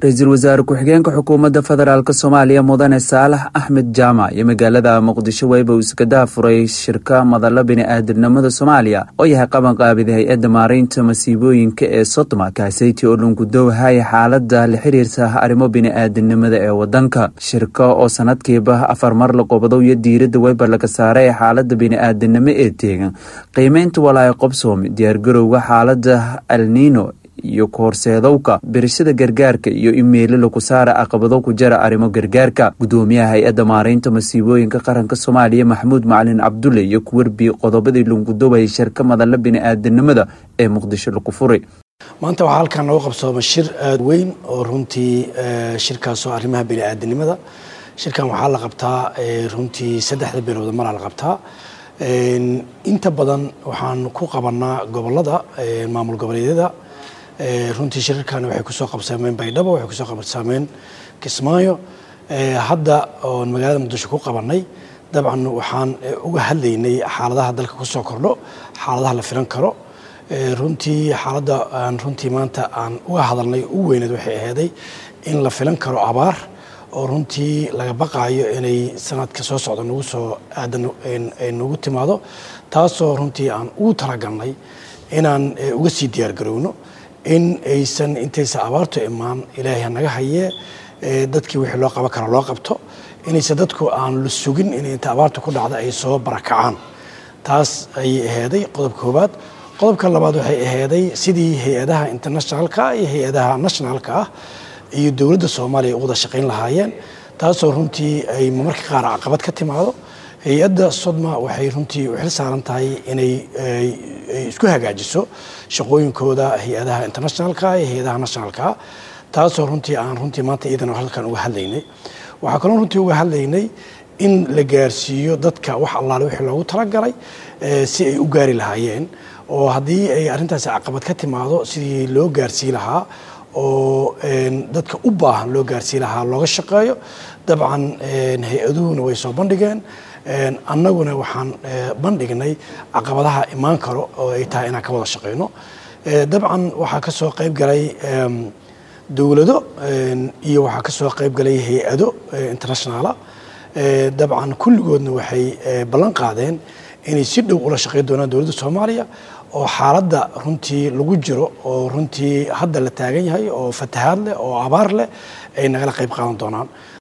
ra-iisul wasaare ku-xigeenka xukuumadda federaalk soomaaliya mudane saalax axmed jaamac iyo magaalada muqdisho weyba uu iskadaha furay shirka madalla bini-aadamnimada soomaaliya oo yahay qabanqaabida hay-adda maareynta masiibooyinka ee sodoma kaaseyti oo dhungudowhaya xaalada la xiriirta arrimo bini-aadamnimada ee wadanka shirka oo sanadkiiba afar mar la qobadow iyo diiradda weyba laga saaray ee xaalada bini-aadamnimo ee teegan qiimeynta walaayo qobsoomi diyaargarowga xaalada alniino iyo kahorseedowka birashada gargaarka iyo imeilo lagu saara caqabado ku jara arrimo gargaarka gudoomiyaha hay-adda maareynta masiibooyinka qaranka soomaaliya maxamuud macalin cabdulle iyo kuwerbi qodobadii lungudoway shirka madalla bini-aadanimada ee muqdisho lagu furay maanta waxaa halkan nooga qabsooma shir aada weyn oo runtii shirkaasoo arrimaha bini-aadanimada shirkan waxaa la qabtaa runtii saddexda bilowda maraa la qabtaa inta badan waxaan ku qabanaa gobolada maamul goboleedyada runtii shirarkan waxay kusoo qabsameen baydhabo waxay kusoo qabsameen kismaayo hadda oon magaalada muqdisho ku qabanay dabcan waxaan uga hadlaynay xaaladaha dalka kusoo kordho xaaladaha la filan karo runtii xaaladda aan runtii maanta aan uga hadalnay ugu weyneed waxay ahaaday in la filan karo abaar oo runtii laga baqaayo inay sanadka soo socda nagu soo aadan nagu timaado taasoo runtii aan ugu talagalnay inaan uga sii diyaargarowno in aysan intaysa abaartu imaan ilaahay hanaga hayee dadkii wixii loo qaban kara loo qabto inaysan dadku aan la sugin in inta abaartu ku dhacda ay soo barakacaan taas ayay ahaaday qodob koowaad qodobka labaad waxay ahaaday sidii hay-adaha internationalka iyo hay-adaha nationalka ah iyo dowladda soomaaliya u wada shaqayn lahaayeen taasoo runtii ay marmarka qaar caqabad ka timaado hay-adda sodma waxay runtii u xil saaran tahay inay isku hagaajiso shaqooyinkooda hay-adaha internationalka iyo hay-adaha nationalka taasoo runtii aan runtii maanta iyadana halkan uga hadlaynay waxaa kaloo runtii uga hadlaynay in la gaarsiiyo dadka wax allaale wixii loogu talagalay si ay u gaari lahaayeen oo haddii ay arrintaasi caqabad ka timaado sidii loo gaarsii lahaa oo dadka u baahan loo gaarsii lahaa looga shaqeeyo dabcan hay-aduhuna way soo bandhigeen annaguna waxaan bandhignay caqabadaha imaan karo oo ay tahay inaan ka wada shaqeyno dabcan waxaa ka soo qayb galay dowlado iyo waxaa ka soo qayb galay hay-ado internationaala dabcan kulligoodna waxay ballan qaadeen inay si dhow ula shaqeyn doonaan dowladda soomaaliya oo xaaladda runtii lagu jiro oo runtii hadda la taagan yahay oo fatahaad leh oo abaar leh ay nagala qayb qaadan doonaan